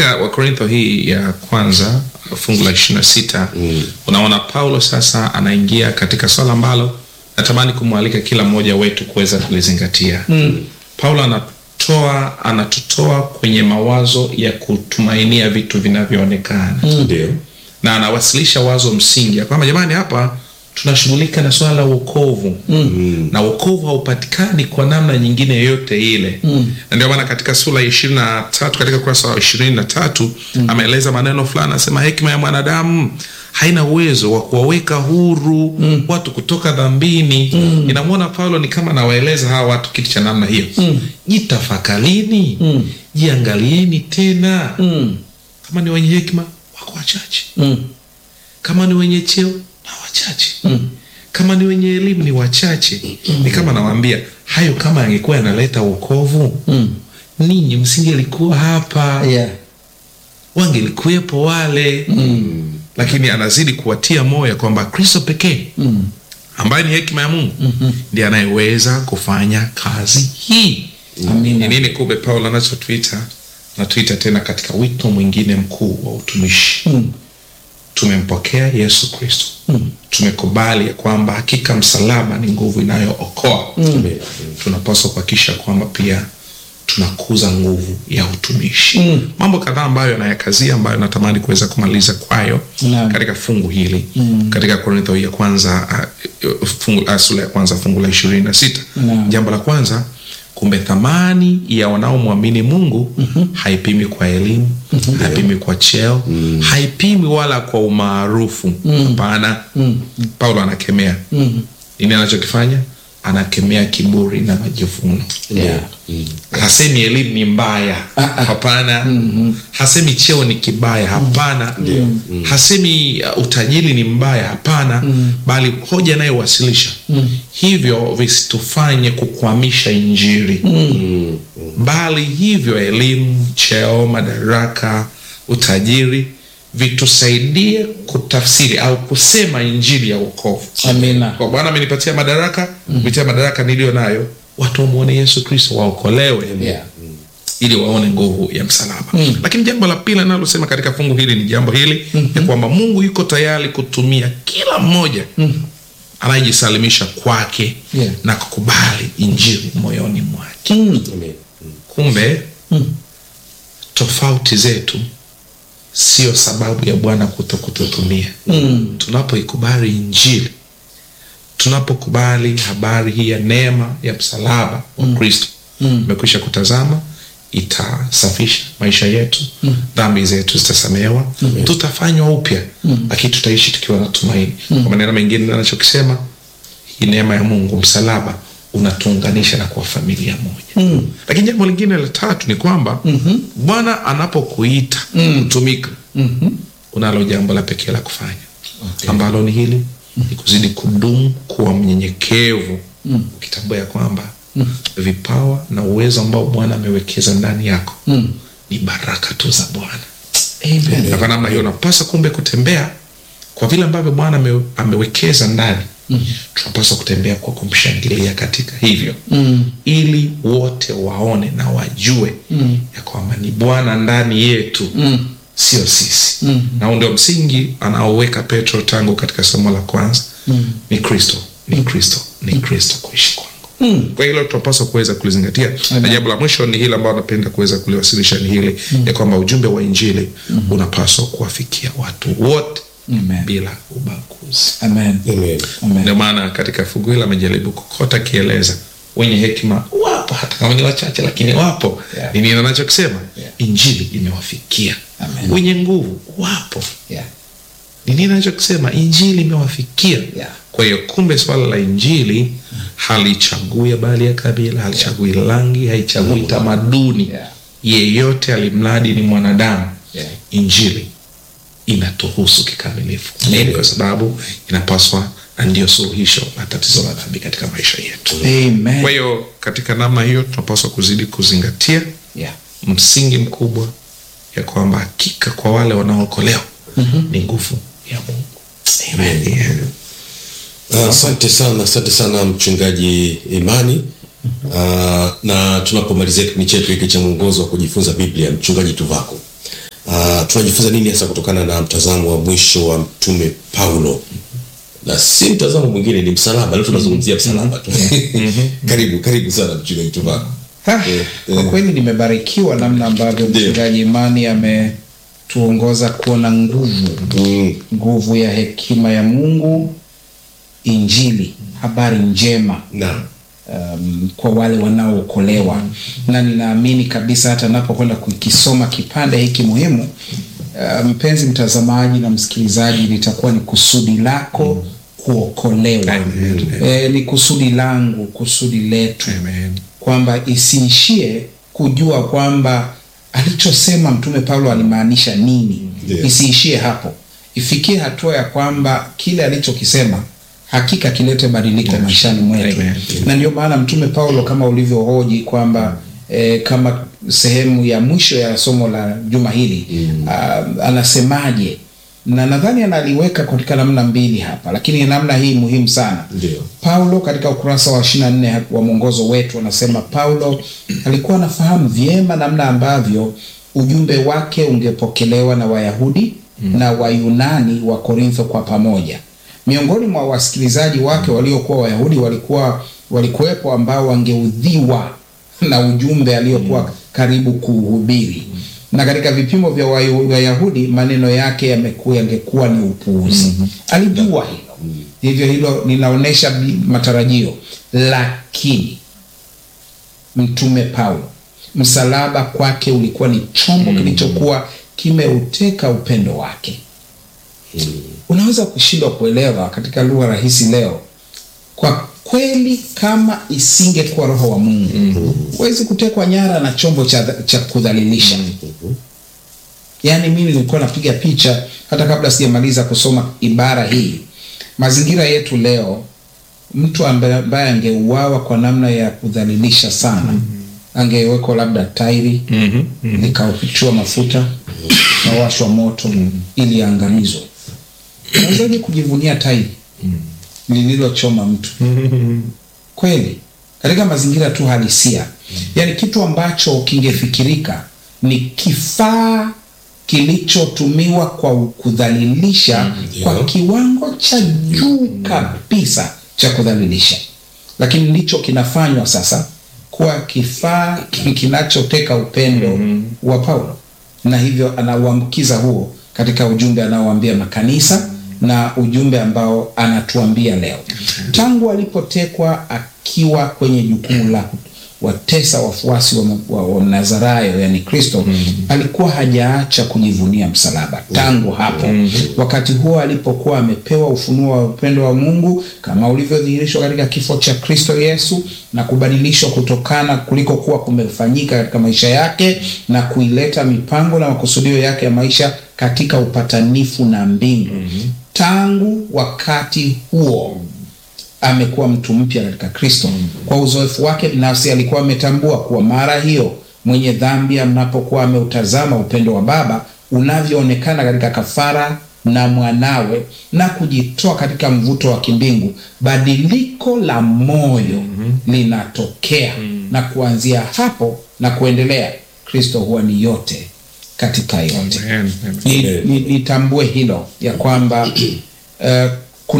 katika wakorintho hii ya kwanza fungu la ishiri na sita Mm. unaona paulo sasa anaingia katika swala ambalo natamani kumwalika kila mmoja wetu kuweza kulizingatia mm. paulo anatoa anatutoa kwenye mawazo ya kutumainia vitu vinavyoonekana Ndio. na anawasilisha wazo msingi ya kwamba jamani hapa tunashughulika na swala la uokovu mm. na uokovu haupatikani kwa namna nyingine yoyote ile mm. na ndio maana katika sura ya ishirini na tatu katika ukurasa wa ishirini na tatu mm. ameeleza maneno fulani anasema hekima ya mwanadamu haina uwezo wa kuwaweka huru mm. watu kutoka dhambini mm. inamwona paulo ni kama anawaeleza hawa watu kitu cha namna hiyo mm. jitafakalini mm. jiangalieni tena mm. kama ni wenye hekima wako wachache Mm. kama ni wenye cheo na wachache mm. kama ni wenye elimu ni wachache mm. ni kama nawaambia hayo kama angekuwa yanaleta uokovu Mm. ninyi msingelikuwa hapa Yeah. wangelikuwepo wale mm. lakini anazidi kuwatia moyo kwamba kristo pekee Mm. ambaye ni hekima ya mungu mm-hmm. ndiye anayeweza kufanya kazi hii ni Amina. nini kumbe paulo anachotuita natuita tena katika wito mwingine mkuu wa utumishi Mm. tumempokea yesu kristo Mm. tumekubali ya kwamba hakika msalaba ni nguvu inayookoa Mm. tunapaswa kuhakikisha kwamba pia tunakuza nguvu ya utumishi Mm. mambo kadhaa ambayo anayakazia ambayo natamani kuweza kumaliza kwayo Naam. katika fungu hili mm. katika korintho ya kwanza uh, fungu, uh, sura ya kwanza fungu la ishirini na sita Naam. jambo la kwanza kumbe thamani ya wanaomwamini mungu mm-hmm. haipimi kwa elimu mm-hmm. haipimi kwa cheo mm. haipimi wala kwa umaarufu hapana mm. paulo anakemea Mm. nini anachokifanya anakemea kiburi na majivuno Yeah. hasemi elimu ni mbaya hapana mm-hmm. hasemi cheo ni kibaya hapana mm-hmm. hasemi uh, utajiri ni mbaya hapana mm-hmm. bali hoja anayowasilisha mm-hmm. hivyo visitufanye kukwamisha injiri mm-hmm. bali hivyo elimu cheo madaraka utajiri vitusaidie kutafsiri au kusema injili ya uokovu Amina. kwa bwana amenipatia madaraka kupitia madaraka niliyo nayo watu wamwone yesu kristo waokolewe Yeah. ili waone nguvu ya msalaba mm. lakini jambo la pili analosema katika fungu hili ni jambo hili mm-hmm. ya kwamba mungu yuko tayari kutumia kila mmoja mm. anayejisalimisha kwake Yeah. na kukubali injili moyoni mwake Mm. Amen. kumbe mm. tofauti zetu sio sababu ya bwana kuto kututumia mm. tunapoikubali injili tunapokubali habari hii ya neema ya msalaba wa kristo imekwisha kutazama itasafisha maisha yetu mm. dhambi zetu zitasamehewa mm. tutafanywa upya mm. lakini tutaishi tukiwa na tumaini mm. kwa maneno mengine anachokisema hii neema ya mungu msalaba unatuunganisha na kuwa familia moja mm. lakini jambo lingine la tatu ni kwamba mm-hmm. bwana anapokuita mm. kutumika mm-hmm. unalo jambo la pekee la kufanya okay. ambalo ni hili mm. ni kuzidi kudumu kuwa mnyenyekevu mm. ukitambua ya kwamba mm. vipawa na uwezo ambao bwana amewekeza ndani yako mm. ni baraka tu za bwana Amen. na kwa namna hiyo unapaswa kumbe kutembea kwa vile ambavyo bwana ame, amewekeza ndani mm. tunapaswa kutembea kwa kumshangilia katika hivyo mm. ili wote waone na wajue mm. ya kwamba ni bwana ndani yetu mm. sio sisi mm. na huu ndio msingi anaoweka petro tangu katika somo la kwanza mm. ni kristo ni kristo ni kristo kuishi kwangu Mm. kwa hilo tunapaswa kuweza kulizingatia na jambo la mwisho ni hili ambao napenda kuweza kuliwasilisha ni hili mm. ya kwamba ujumbe wa injili mm. unapaswa kuwafikia watu wote Amen. bila ubaguzi Amen. Amen. Amen. ndio maana katika fungu hili amejaribu kokota akieleza wenye hekima wapo hata kama ni wachache lakini wapo Yeah. ni nini anachokisema Yeah. injili imewafikia Amen. wenye nguvu wapo Yeah. ni nini anachokisema injili imewafikia Yeah. kwa hiyo kumbe swala la injili halichagui habari ya kabila halichagui rangi haichagui tamaduni Yeah. yeyote alimradi ni mwanadamu Yeah. injili inatuhusu kikamilifu nini kwa sababu inapaswa na ndio suluhisho la tatizo la dhambi katika maisha yetu Amen. kwa hiyo katika namna hiyo tunapaswa kuzidi kuzingatia Yeah. msingi mkubwa ya kwamba hakika kwa wale wanaookolewa mm-hmm. ni nguvu ya mungu Amen. Yeah. Ah, Asante sana, asante sana mchungaji Imani. Uh, na tunapomalizia kipindi chetu hiki cha mwongozo wa kujifunza Biblia, mchungaji Tuvako, tunajifunza nini hasa kutokana na mtazamo wa mwisho wa mtume Paulo? Na si mtazamo mwingine, ni msalaba. Leo tunazungumzia msalaba tu. Karibu, karibu sana mchungaji Tuvako. Ha, Eh, kwa eh. kweli nimebarikiwa namna ambavyo Ndio. mchungaji Imani ametuongoza kuona nguvu Mm, nguvu ya hekima ya Mungu, Injili, habari njema naam. um, kwa wale wanaookolewa na ninaamini kabisa hata napokwenda kukisoma kipande hiki muhimu uh, mpenzi mtazamaji na msikilizaji, litakuwa ni kusudi lako kuokolewa. Amen. E, ni kusudi langu, kusudi letu Amen. kwamba isiishie kujua kwamba alichosema Mtume Paulo alimaanisha nini. Ndio. Isiishie hapo, ifikie hatua ya kwamba kile alichokisema hakika kilete badiliko maishani mwetu, Amen. na ndio maana Mtume Paulo kama ulivyohoji kwamba eh, kama sehemu ya mwisho ya somo la juma hili ah, anasemaje, na nadhani analiweka katika namna mbili hapa, lakini namna hii muhimu sana. Ndio. Paulo katika ukurasa wa 24 wa mwongozo wetu anasema Paulo alikuwa anafahamu vyema namna ambavyo ujumbe wake ungepokelewa na Wayahudi na Wayunani wa Korintho kwa pamoja. Miongoni mwa wasikilizaji wake waliokuwa Wayahudi walikuwa walikuwepo ambao wangeudhiwa na ujumbe aliokuwa karibu kuhubiri na katika vipimo vya Wayu- Wayahudi maneno yake yamekuwa yangekuwa ni upuuzi. Alijua hilo, hivyo hilo linaonyesha bi- matarajio, lakini mtume Paulo, msalaba kwake ulikuwa ni chombo kilichokuwa kimeuteka upendo wake. Unaweza kushindwa kuelewa katika lugha rahisi leo, kwa kweli, kama isingekuwa Roho wa Mungu huwezi kutekwa nyara na chombo cha, cha kudhalilisha. Yaani mimi nilikuwa napiga picha hata kabla sijamaliza kusoma ibara hii. Mazingira yetu leo, mtu ambaye ambaye angeuawa kwa namna ya kudhalilisha sana, angewekwa labda tairi Mhm. Mhm. likautiwa mafuta kawashwa moto ili aangamizwe. Unawezaje kujivunia tairi lililochoma mtu? Kweli, katika mazingira tu halisia, yaani kitu ambacho kingefikirika ni kifaa kilichotumiwa kwa kudhalilisha kwa Ndio. kiwango cha juu kabisa cha kudhalilisha, lakini ndicho kinafanywa sasa kuwa kifaa ki- kinachoteka upendo wa Paulo, na hivyo anauambukiza huo katika ujumbe anaoambia makanisa na ujumbe ambao anatuambia leo. Tangu alipotekwa akiwa kwenye jukumu la watesa wafuasi wa, wa, wa Nazarayo yani Kristo, alikuwa hajaacha kujivunia msalaba tangu hapo. Wakati huo alipokuwa amepewa ufunuo wa upendo wa Mungu kama ulivyodhihirishwa katika kifo cha Kristo Yesu na kubadilishwa kutokana kuliko kuwa kumefanyika katika maisha yake na kuileta mipango na makusudio yake ya maisha katika upatanifu na mbingu. Tangu wakati huo amekuwa mtu mpya katika Kristo. Kwa uzoefu wake binafsi alikuwa ametambua kuwa mara hiyo mwenye dhambi anapokuwa ameutazama upendo wa Baba unavyoonekana katika kafara na mwanawe na kujitoa katika mvuto wa kimbingu, badiliko la moyo linatokea, na kuanzia hapo na kuendelea, Kristo huwa ni yote katika yote. Amen. Amen. Ni- ni- nitambue hilo ya kwamba uh,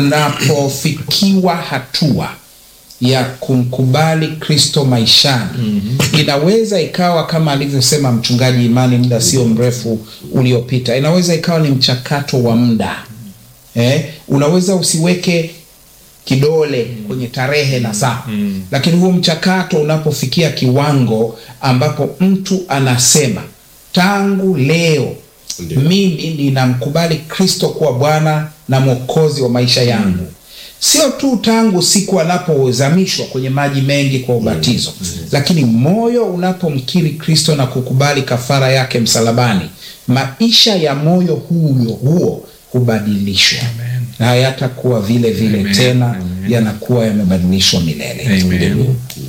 kunapofikiwa hatua ya kumkubali Kristo maishani inaweza ikawa kama alivyosema mchungaji Imani muda sio mrefu uliopita, inaweza ikawa ni mchakato wa muda eh, unaweza usiweke kidole kwenye tarehe na saa lakini huo mchakato unapofikia kiwango ambapo mtu anasema tangu leo Ndio. mimi ninamkubali Kristo kuwa Bwana na Mwokozi wa maisha yangu, sio tu tangu siku anapozamishwa kwenye maji mengi kwa ubatizo, lakini moyo unapomkiri Kristo na kukubali kafara yake msalabani, maisha ya moyo huyo huo hubadilishwa Amen. na hayatakuwa vile vile Amen. tena, Amen. yanakuwa yamebadilishwa milele. Amen.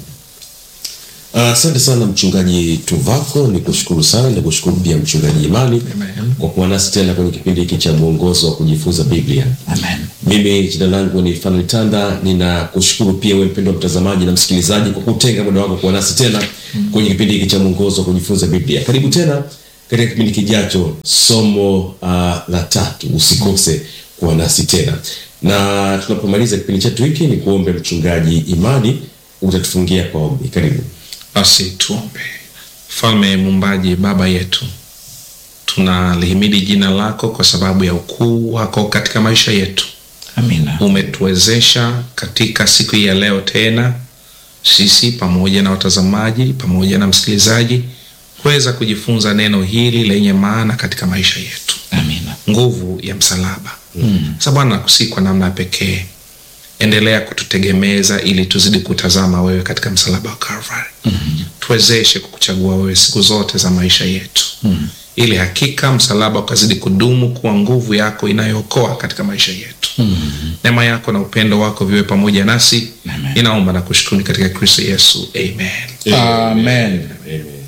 Asante sana mchungaji Tuvako, ni kushukuru sana, ni kushukuru pia mchungaji Imani Amen. kwa kuwa nasi tena kwenye kipindi hiki cha mwongozo wa kujifunza Biblia. Amen. Mimi jina langu ni Fanuel Tanda, ninakushukuru pia wewe mpendwa mtazamaji na msikilizaji kwa kutenga muda wako kuwa nasi tena kwenye kipindi hiki cha mwongozo wa kujifunza Biblia. Karibu tena katika kipindi kijacho somo uh, la tatu usikose kuwa nasi tena na tunapomaliza kipindi chetu hiki ni kuombe mchungaji imani utatufungia kwa ombi karibu basi tuombe mfalme mumbaji baba yetu tunalihimidi jina lako kwa sababu ya ukuu wako katika maisha yetu amina umetuwezesha katika siku hii ya leo tena sisi pamoja na watazamaji pamoja na msikilizaji kuweza kujifunza neno hili lenye maana katika maisha yetu amina nguvu ya msalaba mm. sa bwana nakusii kwa namna ya pekee endelea kututegemeza ili tuzidi kutazama wewe katika msalaba wa Calvary mm-hmm. tuwezeshe kukuchagua wewe siku zote za maisha yetu mm. ili hakika msalaba ukazidi kudumu kuwa nguvu yako inayookoa katika maisha yetu mm-hmm. neema yako na upendo wako viwe pamoja nasi Amen. inaomba na kushukuru katika kristo yesu amen amen Amen.